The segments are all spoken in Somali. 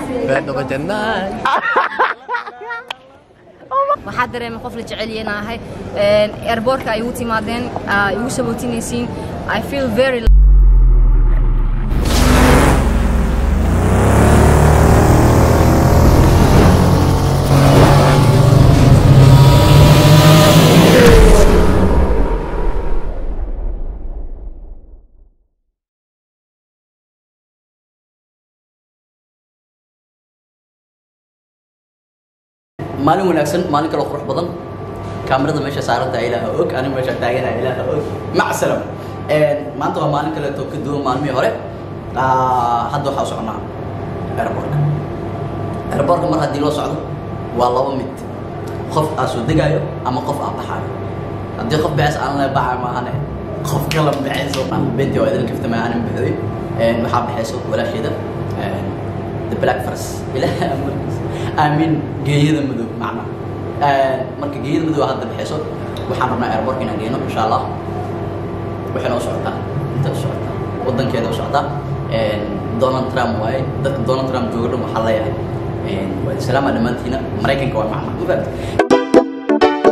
baydhabo jannaay waxaa dareemay qof la jecel yeenahay airbortka ay igu timaadeen aa igu sabootinaysiin i feel very maalin wanaagsan maalin kaloo qurux badan kaamirada meesha saaranta ilaaha og aniga meesha taagana ilaaha og mac salam maanta waa maalin kaleeto ka duwan maalmihii hore Ah, hadda waxaa u soconaa airportka airportka mar haddii loo socdo waa laba mid qof aa soo degaayo ama qof aa baxaayo haddii qof baxays aan le baxay maahane qof kala baxayso benti waa idin kaftama aanan baxday waxaa baxayso walaasheeda the black fars ilaaha amarkiisa aamin geeyada madow macna marka geeyada madow hadda baxayso waxaan rabnaa airportka inaan geyno insha allah waxay noo socotaa inta u socotaa waddankeeda u socotaa donald trump waaye dadka donald trump jooga dhan waxaa leeyahay waa islaama dhammaantiina maraykanka waa macna ma fahamtay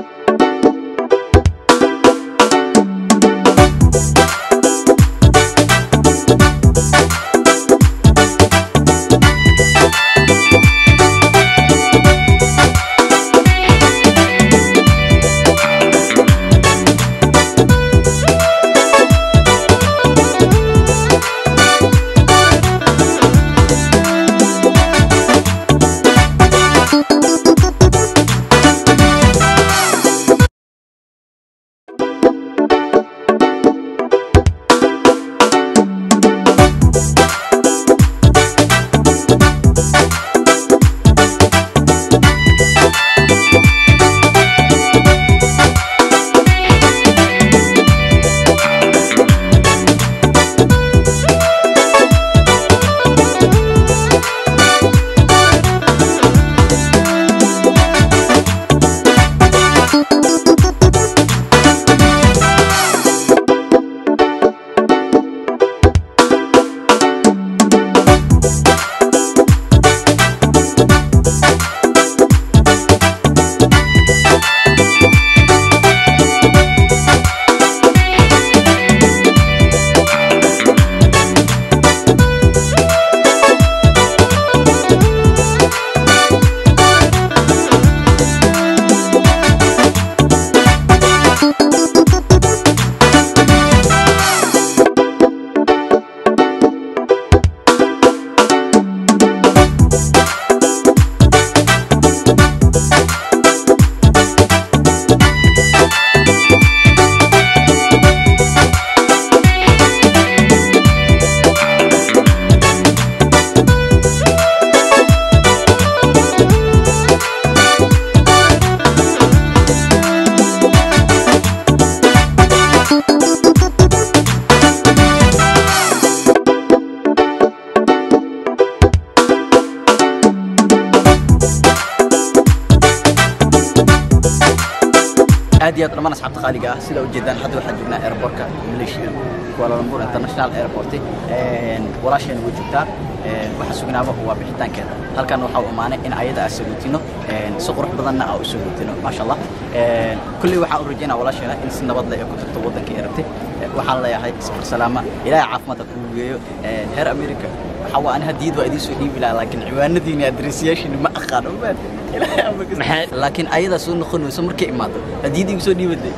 aad iyo aad dhammaan asxaabta qaaliga ah sida ujeedaan hadda waxaan joognaa airportka malaysia kuala lumpur international airport walaasheena way joogtaa waxaa sugnaaba waa bixitaankeeda halkan waxaa u imaanay in ayada aan sagootino si qurux badanna aan u sagootino maasha allah kulley waxaan u rajaynaa walaasheena in si nabad leh ay ku tagto waddanka ay rabtay waxaan leeyahay isfar salaama ilaahay caafimaadka kugu geeyo heer america waxaa waa ani hadiyad waa idiin soo dhiibi lahaa laakiin ciwaanadiina adresyaashiina ma aqaano maad laakiin ayadaa soo noqonayso markay imaado hadiyad igu soo dhiibaday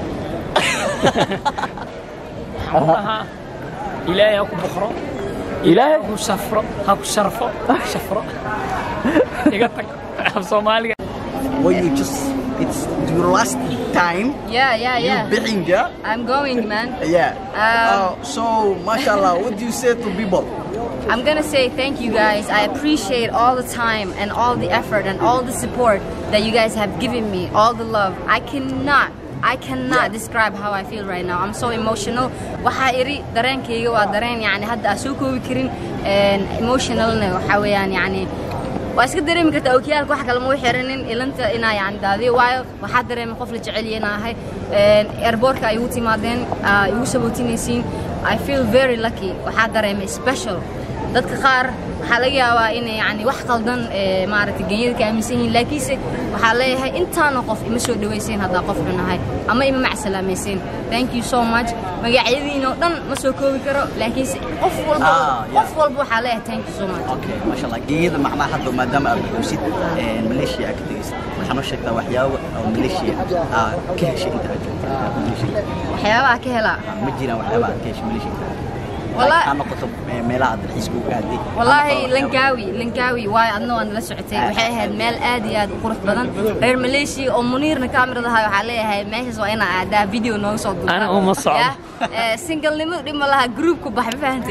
waxaan ilaahay ha ku boqro ilaahay ha ku safro ha ku sharfo shafro iga tag af soomaaliga Well, you just, it's your last time yeah yeah you yeah being there. i'm going man Yeah. Um, uh, so, mashallah, what do you say to people? I'm gonna say thank you guys. I appreciate all the time and all the effort and all the support that you guys have given me, all the love. I cannot, I cannot describe how I feel right now. I'm so emotional. Waxaa iri dareenkayga waa dareen yani hadda aan soo koobi karin een, emotionalna waxaa weeyaan yani waa iska dareemi kartaa okiyaalka wax kale ma u xiranin ilanta inaa yani daadiyo waayo waxaa dareemay qof la jecel yeenahay airbortka ay igu timaadeen aa igu sabootinaysiin I feel very lucky waxaa dareemay special dadka qaar waxaa laga yaabaa inay yani wax qaldan ee, maaragtay genyada ka aaminsan yihiin laakiinse waxaa leeyahay intaana qof ima soo dhaweyseen haddaa qof xunahay ama ima macsalaameyseen thank you so much magacyadiina oo dhan ma soo koobi karo laakiinse qof walba Ah, yeah. qof walba waxaa leeyahay thank you so much okay maasha allah geeyada macnaha hadda maadaama aad buuxsid maleeshiya aad ka tegeysid waxaa noo sheegtaa waxyaabo oo maleeshiya aad ka heshay inta aad joogtay Maleeshiya. waxyaabaha ka helaa Ah, ma jiraan waxyaaba aad ka heshay maleeshiya inta aad joogtay Wallah- ha noqoto eh, meelaha aad dalxiiska uga aaday والله Ha noqoto waxyaabo- لنكاوي لنكاوي واي adna waan la socotay waxay ahayd meel aad iyo aad u qurux badan reer Malaysia oo Muniirna kaamiradaha waxa leeyahay meeshaas waa inaa aadaa video nooga soo duubta Ana uma socdo. Ya, ee single nimo dhima laha group ku bax fahanti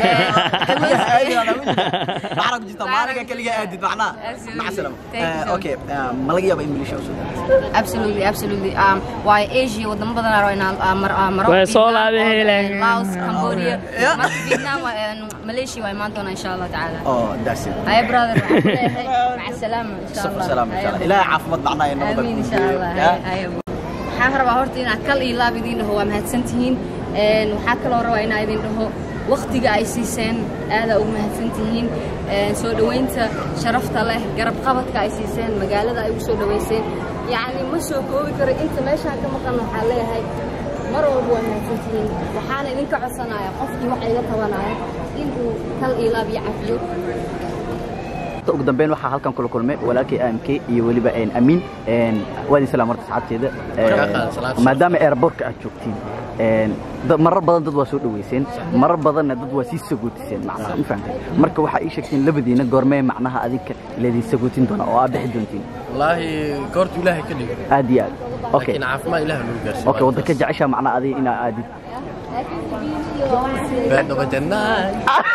macna ku jirta maalinka kaliya aadid macnaha Absolutely. maca salaam Thank you Eh, so okay eh, ma laga yaaba in maleeshiya usoo degeysid absolutely absolutely um waay Asia wadamo badan oo inaan mar mar Way soo laabeen. Laos Cambodia Yeah. mar Vietnam waa, een, Malaysia waa imaan doona insha Allah taala oh that's it هاي برادر مع السلامة إن شاء safar الله salaam insha allah هاي ilaahay caafimaad macnaha iyo nabada آمين إن ku شاء geeyo. الله Ya. هاي هاي waxaan rabaa horta inaad kal iyo laab idiin dhaho waa mahadsantihiin Een, waxaa kaloo rabaa inaa idin dhaho waqtiga ay siiseen aadaa ugu mahadsantihiin Een, soo dhoweynta sharafta leh garab qabadka ay siiseen magaalada ay ugu soo dhoweyseen yacni ma soo koobi karo inta meeshaan ka maqan waxaa leeyahay mar walba waa mahadsantihiin waxaana idinka codsanaya qofkii wax iga tabanaya inuu kal iyo laab iyo cafiyo ugu dambeyn waxaa halkan kula kulmay walaalkay amk iyo weliba een, amiin een, waa idin salaam horta asxaabteeda Een, maadaama airportka aad joogtiin een, dad- marar badan dad waa soo dhaweyseen marar badanna dad waa sii sagootiseen macnaha ma fahamtay marka waxaa ii sheegteen labadiina goormee macnaha adinka leedin sagootin doona oo aad bixi doontiin والله كورت إلهي كله aad iyo aad okay لكن عاف ما إله له قرش okay waddanka jeceshaa macnaha adiga inaa aadid بعد ما جناي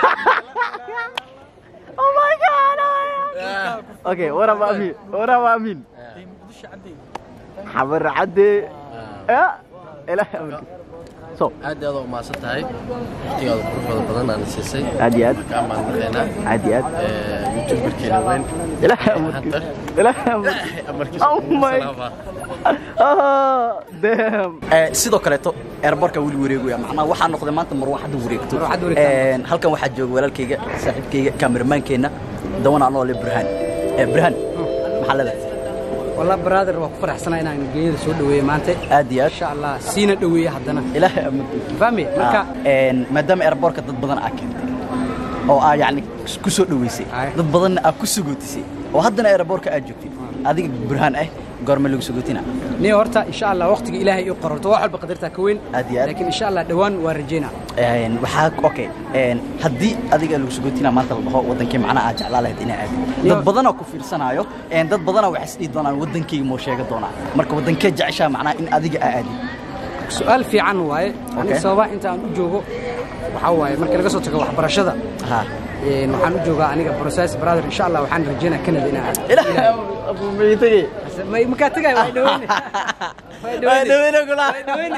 okay waraba amiin waraba amiin xabar cadde ya ilaahay amarkiisa so aad iyo aad u mahadsan tahay waqtigaada quruxda badan aan siisay aad iyo aad kaa maalmaxeynaa aad iyo aad youtuberkeena weyn ilaahay amarkiisa ilaahay amarkiisa amarkiisa Oh my- Ah, damn. Eh, sidoo kaleeto airportka weli wareegaya macnaha waxaa noqday maanta marwaxadda wareegto Een, halkan waxaa jooga walaalkayga saaxiibkayga kameramaankeena dawan anoo le burhaan Eh, burhaan maxaa leedahay والله برادر waa ku faraxsanahay inaan geeyada soo dhaweeyo maanta aad iyo aad insha Allah siina dhaweeyo haddana ilaahay amarkiisa fahmi marka Ah, een, maadaama airportka dad badan aa keentay oo aa yacni ku soo dhaweysay Aye. dad badanna aa ku sugootisay oo haddana airportka aad joogtid adiga burhaan ah goorma lagu sugootina ni horta insha Allah waqtiga ilaahay ii qorto wax walba qadarta ka weyn Aad iyo aad. laakiin insha Allah dhawaan waa rajeynaa Een, waxaa okay een, haddii adiga lagu sugootina maanta la dhaho wadankii macnaha aad jeclaa lahayd inaa aadid Yo. dad badanoo ku fiirsanayo een, dad badanoo waxay isdhihi doonaan wadankayga moo sheega doonaa marka wadankee jeceshaa macnaha in adiga aa aadid su'aal fiican waaye Okay. aniga sababa inta aan u joogo waxaa waaye marka laga soo tago waxbarashada ha een, waxaan u joogaa aniga process brother insha Allah waxaan rajeynaa Canada inaan aado ilaahay abuumaytagay ma markaa tagay waa dhaweyne waa dhaweyne kula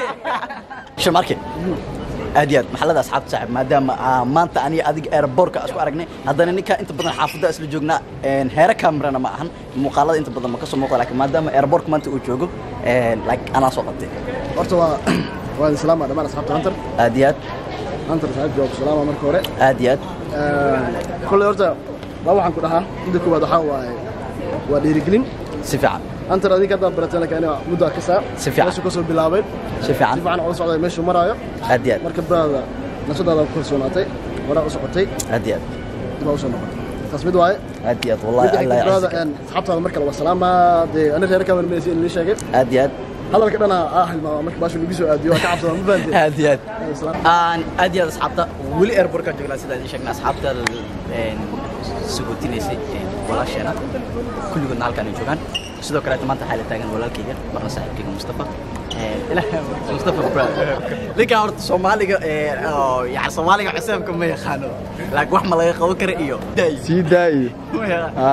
shamarke aad iyo aad maxallada asxaabta saaxib maadaama aa maanta aniga adiga airbortka isku aragnay haddana ninka inta badan xaafadda isla joognaa een, heere kamerana ma ahan muuqaalada inta badan ma ka soo muuqda laakiin maadaama airbortka maanta uu joogo een, like anaa soo qabtay horta waa waa idin salaama dhammaan asxaabta hunter aad iyo aad hunter saaxiibka waa ku salaama marka hore aad iyo aad kolley horta waa waxaan ku dhahaa midda koowaad waxaa waaye waa dhiirigelin si fiican hunter adinka haddaan barateen laakiin aniga muddo arkisaa Si fiican. meeshuu ka soo bilaabay si si fiican fiican ula socday meeshuu maraayo aad iyo aad marka baada nashadaada ku kalsoonaatay waraa u socotay aad iyo aad dib baa u soo noqotay taas mid waaye aad iyo aad wallahi allah midda yaczik baada asxaabtaada marka la salaama dee ani reer kamer meesi in lii sheegay aad iyo aad hadalka dhana ah hilmaama marka baashu lagu soo aadiyo waa ka cabsada ma fahanteen aad iyo aad Salaam. aan aad iyo aad asxaabta weli airportka joognaa sida idin sheegnay asxaabta een, sugotinaysay een, walaasheena kulligoodna halkaan ay joogaan sidoo kaleeta maanta waxaa la taagan walaalkayga marna saaxiibkayga mustafa Een, ilaahay mustafa bra ninkaan horta soomaaliga ee, oo, yani soomaaliga cuseebka ma yaqaano laakiin wax ma laga qaban kara iyo sii daayi Ma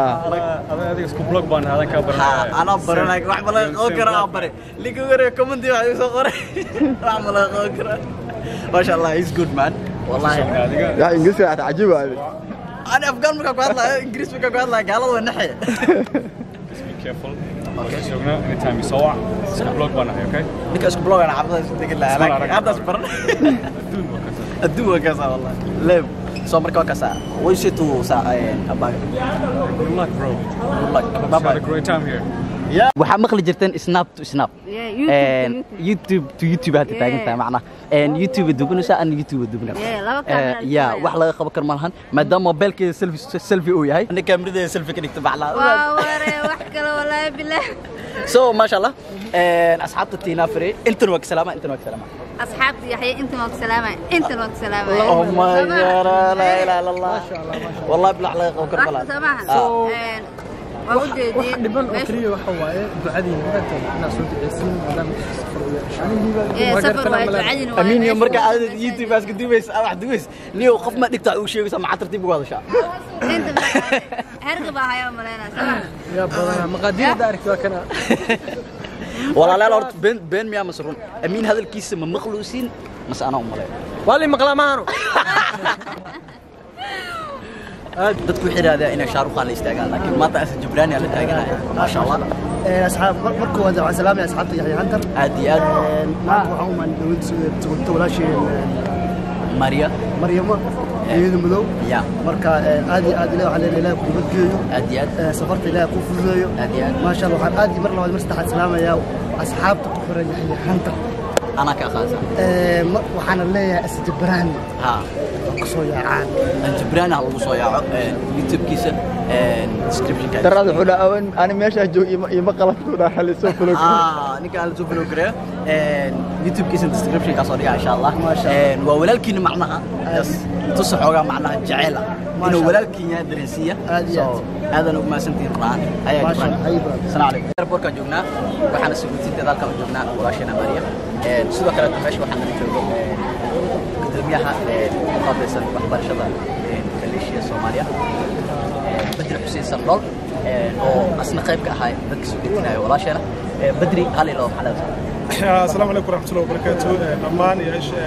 yaqaan. Ha, anaa baranay wax ma laga qaban kara aan bare linka ugu horeeya commenti waxa igu soo qoray wax ma laga qaban kara masha allah he's good man wallahi yaa ingiriiska waxaa cajiib waaye أنا أفغان مكان قاعد لا إنجليز مكان قاعد لا قالوا ونحية careful. Okay. Joogna anytime you saw iska blog baan ahay, okay? نك أسكو بلوغ أنا عبد الله تقول لا اسمع أنا العربي. هذا أسبر Adduun waa ka tahay. الدوا كذا والله ليه soo marka waa kaasa way say to sa abaga Good luck, bro. good luck I hope bye you had bye a great time here. waxaa maqli jirteen snap to snap Yeah, YouTube to And YouTube. youtube to youtube hadda Yeah. taagan tahay macnaha And youtube dubanaysaa ana youtube dubna Yeah, laba camera ya isku wax laga qaban kar ma lahan maadaama mobilkeeda selfie selfie uu yahay ana kaamiradeeda selfie ka dhigta waa baclaa ware wax kale walaahi bilaah so maasha allah asxaabta tiina fire intan waa ka salaama intan waa ka salaama asxaabta yaxya intan waa ku salaamay intan waa ku salaamay oh my god la ilaha illa allah wallahi bilax laga qaban kar ma wax lahan samaha waa u wax jeedin dhiban oo keliya waxa waaye ducadiina maanta inaad soo ducaysiin maadaama safar u yeeshaan safar waa ducadin waa amiin iyo meesha marka waa aad ducadin. youtube aska duubaysa wax duubaysa niyo qof ma dhigta uu sheegaysa ma tartiib ugu hadashaa inta herga baa hayaa maleynaa samaha yaa badanaa maqaadiir hadda aragti waa kana walaalayaal horta been been miyaa mase run amiin hadalkiisa ma maqluusin mase anaa u maleeyo waa li maqlaa maahano dadku waxay yidhahdeen inay shaarukhaan la istaagaan laakiin maanta asa jibraani aa la taaganaya maasha allah asxaab marka hore waxaan salaamaya asxaabta yaxya hantar aad iyo aad maanta waxaan u maanay dowladda sugurta walaasheen mariya maryamo iyadu madow ya marka aad iyo aad ilaah waxaan leenahay ilaah ku nabadgeeyo aad iyo aad safarta ilaah ku fududeeyo aad iyo aad maasha allah waxaan aad iyo mar labaad mar saddexaad salaamayaa asxaabta ku xiran yaxya hantar anaa ka aqaansan waxaana leeyahay asjibraan ha kusoo yaacaan jibraani ha lagu soo yaaco youtube-kiisa description-ka darada wuxuu dhaha awan ani meeshaa joog ima qalabku dhaha halisoo fulo ah ninka aan la soo follow gareeyo youtube-kiisa description-kaa soo dhigaa insha allah waa walaalkiina macnaha yes tusa xoogaa macnaha jecel ah inuu walaalkiin yahay dareensiiya Aad iyo So, aadan ugu mahadsantihiin runaan ayaa Maasha jibraan Allah, ayba. السلام عليكم airportkaan joognaa waxaana suguutinteeda halkaan joognaa walaasheena maariya sidoo kale meesha waxaa nala joogo gudoomiyaha u qaabilsan waxbarashada kaleeshiya soomaaliya badri xuseen sandhool oo asna qayb ka ahaa dadka suguutinaya walaasheena badri hal ilo maxaa leedahay asalaamu calaykum waraxmatullahi wabarakaatu dhammaan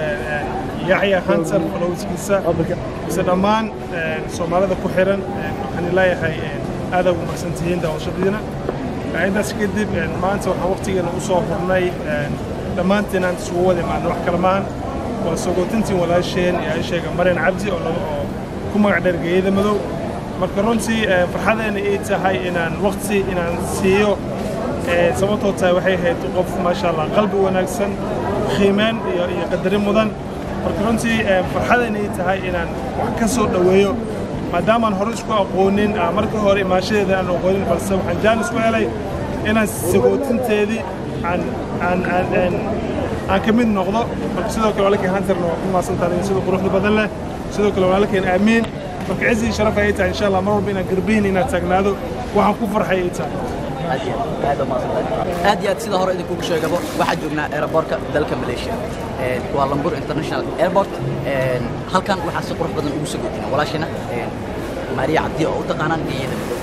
yaxya hansan falowskiisa mise dhammaan soomaalida ku xiran waxaan leeyahay aada ugu mahadsantihiin daawashadiina intaas kadib maanta waxaan waqtigeena u soo hurnay dhammaantiin aan isugu wada imaadno wax kale maahan waa sogootintiin walaasheen ee ay sheega maryan cabdi oo laga oo ku magac dheer geeyada madow marka runtii farxadeena ay tahay inaan waqti inaan siiyo sababtoo tahay waxay ahayd qof maasha allah qalbi wanaagsan qiimeyn iyo iyo qadarin mudan marka runtii farxadeena ay tahay inaan wax ka soo dhoweeyo maadaamaan hore isku aqoonin marka hore imaashadeeda aan aqoonin balse waxaan jaan isku helay inaan sagootinteedii aan aan aan aan aan ka mid noqdo marka sidoo kale walaalkeen hantarna waa ku maasantahay sida quruxda badan leh sidoo kale walaalkeen aamiin marka cizi iyo sharaf ay tahay insha allah mar walba inaan garbihin inaad taagnaado waxaan ku farxay ay tahay aad iyo aad aad umahadsantahay aad iyo aad sida hore idinkugu sheegaba waxaa joognaa aeroboortka dalka malaysia waa lambur international airport halkan waxaa si qurux badan ugu soo gudbina walaashina maariya cabdi oo u taqaanaan geeyada madow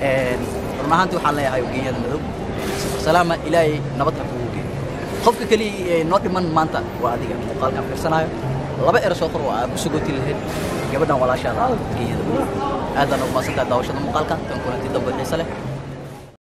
run ahaantii waxaan leeyahay geeyada madow salaama ilaahay nabad ha kugu geeyo qofka keliya noo dhiman maanta waa adiga muuqaalkan fiirsanayo laba ero soo qor oo aad ku sogoti lahayd gabadhan walaashaada geeyada madow aadaan ugu maasantahay daawashada muuqaalka tan kulanti dambe xiise leh